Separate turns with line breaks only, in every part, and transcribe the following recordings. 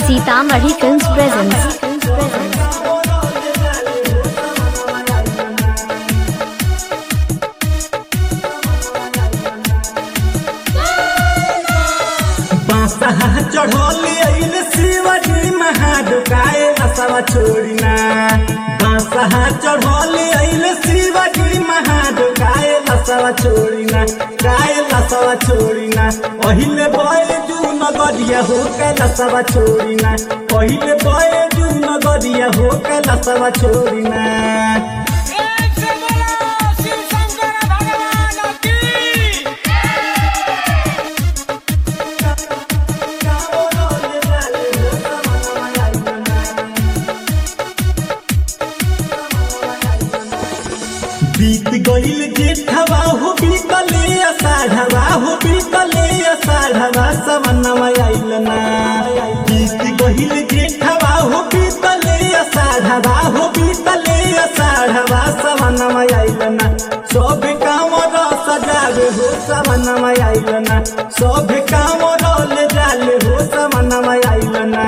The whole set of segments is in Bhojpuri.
सीतामढ़ी फिल्म्स प्रेजेंट्स
बासा चढ़ोली अइल शिवजी महाडुकाए लसवा छोड़िना बासा चढ़ोली अइल शिवजी महाडुकाए लसवा छोड़िना काए लसवा छोड़िना पहिले बय जू नगरिया हो के लसवा छोड़िना पहिले बय जू नगरिया हो के लसवा छोड़िना
एक से बोलो शिव शंकर भगवान की
बीत गईल जेठवा हो बीतले अषाढ़वा हो बीतले अषाढ़वा समनवा आइल ना बीत गईल जेठवा हो बीतले अषाढ़वा हो बीतले अषाढ़वा समनवा आइल ना सब काम सजावे हो समनवा आइल ना सब काम ले जाले हो समनवा आइल ना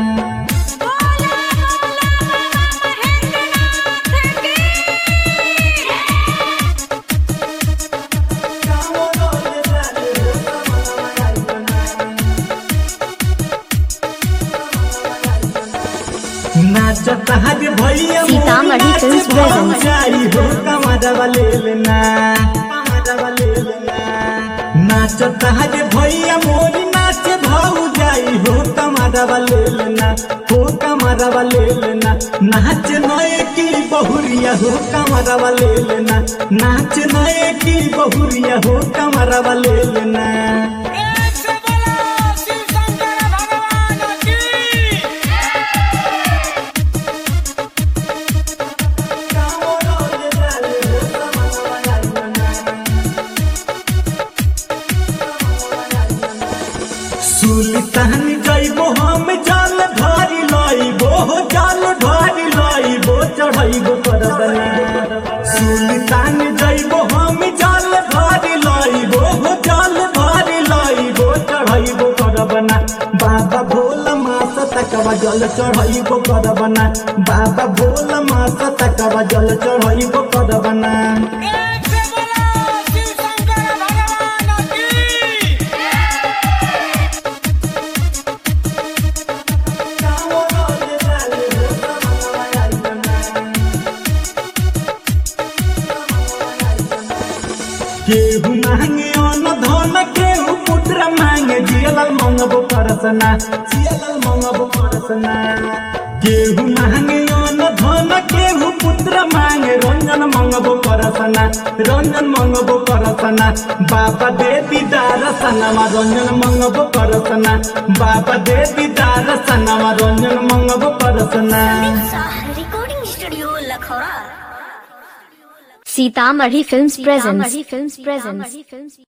नाचता हज भैया
सीतामढ़ी फिल्म्स presents।
जाई हो कमरवा ले लेना कमरवा ले लेना नाचता हज भैया मोरी नाच भाऊ जाई हो कमरवा ले लेना हो कमरवा ले लेना नाच नए की बहुरिया हो कमरवा ले लेना नाच नए की बहुरिया हो कमरवा ले लेना
एक से बोलो शिव शंकर भगवान की
सुल्तान जइबो हम जल ढारी लइबो हो जल ढारी लइबो चढ़इबो करदना सुल्तान जइबो हम जल ढारी लइबो हो जल ढारी लइबो चढ़इबो करबना बाबा भोला मास तकवा जल चढ़इबो करबना बाबा भोला मास तकवा जल चढ़इबो करबना
एक से बोलो शिव शंकर भगवान की
केहू मांगे अन्न धन केहू पुत्र मांगे जियलल मंगबो परसना जियलल मंगबो परसना केहू मांगे अन्न धन केहू पुत्र मांगे रंजन मंगबो परसना रंजन मंगबो परसना बाबा दे दीदार सनमा रंजन मंगबो परसना बाबा दे दीदार सनमा रंजन मंगबो Parsana
recording studio Lakhaura
Sitamarhi films presents